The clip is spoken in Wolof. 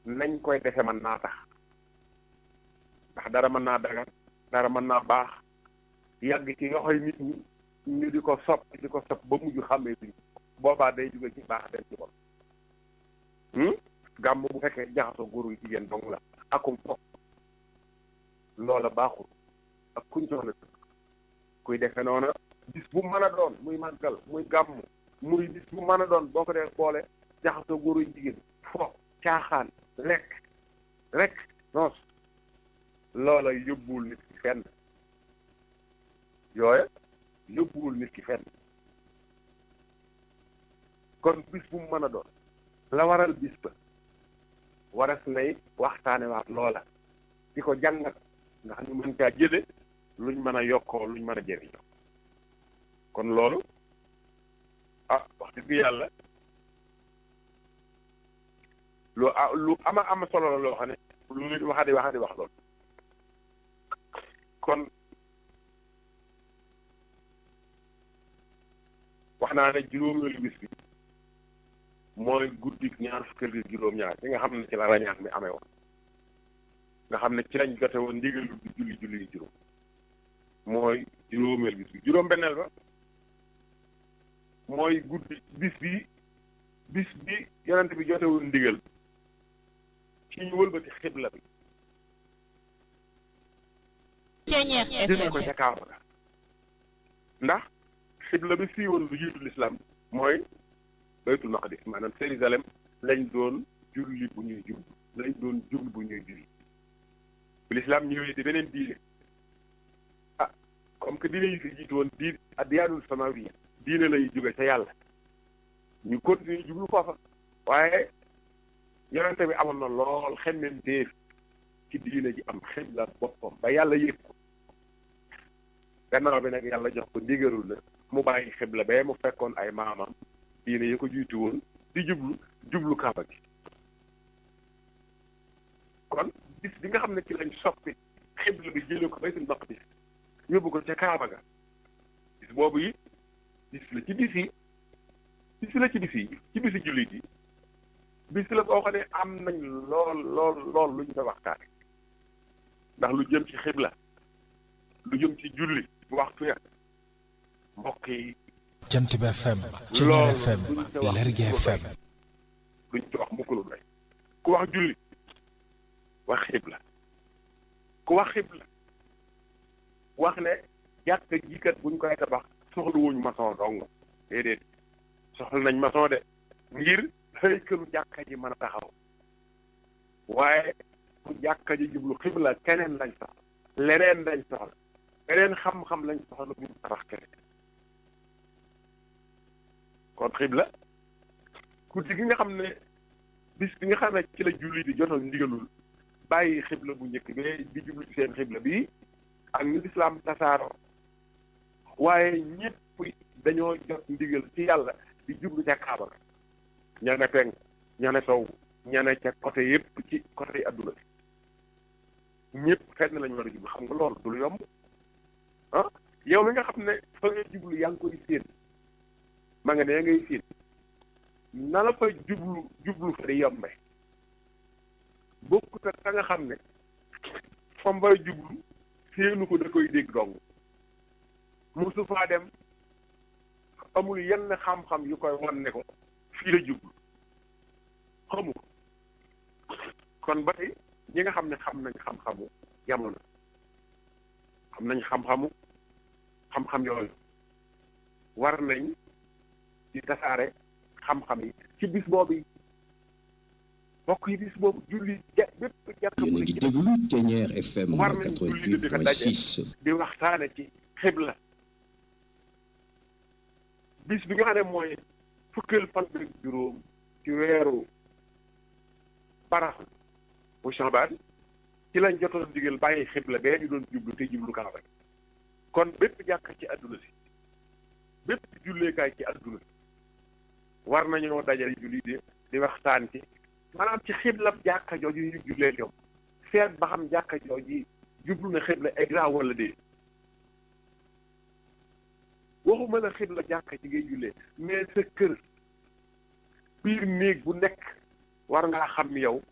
nañ koy defe mën naa tax ndax dara mën naa dagan dara mën naa baax yàgg ci yoxoy nit ñi ñu di ko sopp di ko sopp ba mujj xàmmee duñ boobaa day jóge ci baax dem ci bon gàmm bu fekkee jaxasoo góor yu jigéen dong la akum fokk loola baaxul ak kuñ soxla kuy defe noona bis bu mën a doon muy màggal muy gàmm muy bis bu mën a doon boo ko dee boole jaxasoo góor yu jigéen fo caaxaan lekk rek noos loola yóbbuwul nit ki fenn yooya yóbbuwul nit ki fenn kon bis bu mu mën a doon la waral bis ba waras nay waxtaane waat loola di ko jàngat nga xam ne mën caa jële luñ mën a yokkoo luñ mën a jëriñoo kon loolu ah wax dëgg yàlla lu lu ama ama solo la loo xam ne lu nit waxa di waxa di wax loolu kon wax naa ne juróomeelu bis bi mooy guddik ñaar fukkeel gi juróom-ñaar ci nga xam ne ci la rañaan mi amee woon nga xam ne ci lañ jote woon ndigalu di julli julli yi juróom mooy juróomeel bis bi juróom-benneel ba mooy guddi bis bi bis bi yonent bi jote woon ndigal ci ñu wëlbati xibla bi dina ko ca kaaba ga ndax xibla bi fii woon lu jiitu lislaam mooy baytul maqdis maanaam Jérusalem lañ doon julli bu ñuy jublu lañ doon jublu bu ñuy julli bu lislaam ñëwee di beneen diine ah comme que diine yi fi jiitu woon diine addiyaanul samawiya diine lay jóge ca yàlla ñu continuer jublu foofa waaye yonente bi amoon na lool xemmem téef ci diine ji am xibla boppam ba yàlla yëg ko gannaaw bi nag yàlla jox ko ndigalul na mu bàyyi xibla bee mu fekkoon ay maamam diine yi ko jiitu woon di jublu jublu kaaba gi kon bis bi nga xam ne ci lañ soppi xibla bi jëlee ko baytul maqdis yóbbu ko ca kaaba ga bis boobu yi bis la ci bis yi bis la ci bis yi ci bisi jullit yi bis la boo xam ne am nañ lool lool lool lu ñu fa waxtaane ndax lu jëm ci xibla lu jëm ci julli waxtu ya mbokk yi jant bi FM Ceeñeer FM Lergui FM duñ ci wax mukk lu doy ku wax julli wax xibla ku wax xibla wax ne jàkka jikat buñ koy tabax soxla wuñ maçon dong déedéet soxla nañ maçon de ngir xëykalu jàkka ji mën a taxaw waaye ku jàkka ji jublu xibla keneen lañ soxla leneen lañ soxla leneen xam-xam lañ soxla bu ñu tabax keneen kon xibla guddi gi nga xam ne bis bi nga xam ne ci la julli di jotal ndigalul bàyyi xibla bu njëkk bi di jublu ci seen xibla bi ak ñu lislaam tasaaroo waaye ñëpp dañoo jot ndigal ci yàlla di jublu ca kaaba ga ña ne penk ña ne sow ña ne ca côté yëpp ci côté yi adduna bi ñëpp fenn lañu war a jublu xam nga loolu du lu yomb ah yow mi nga xam ne fa nga jublu yaa ngi koy séen ma nga ne ngay séen na la fa jublu jublu fa di yombe bokkut ak ka nga xam ne fa mbay jublu séenu ko da koy dégg dong mosu faa dem amul yenn xam-xam yu koy wan ne ko fii la jublu xamu ko kon ba tey ñi nga xam ne xam nañ xam-xamu jamono xam nañ xam-xamu xam-xam yooyu war nañ di tasaare xam-xam yi ci bis boobu yi bokk yi bis boobu julli ja bépp jàkk yéen a ngi déglu Ceeñeer FM war nañ julli di fa daje 88.6 di waxtaane ci xibla bis bi nga xam ne mooy fukkeel fan ak juróom ci weeru barax bu Shaabaan ci lañ jotoon digal bàyyi xibla bee ñu doon jublu te jublu kaaba gi kon bépp jàkk ci àdduna si bépp julleekaay ci àdduna si war nañoo dajale julli di di waxtaan ci maanaam ci xiblab jàkka jooju ñu jullee ñoom seet ba xam jàkka jooju jublu na xibla exact wala dee waxuma la xibla jàkka ji ngay jullee mais sa kër biir néeg bu nekk war ngaa xam yow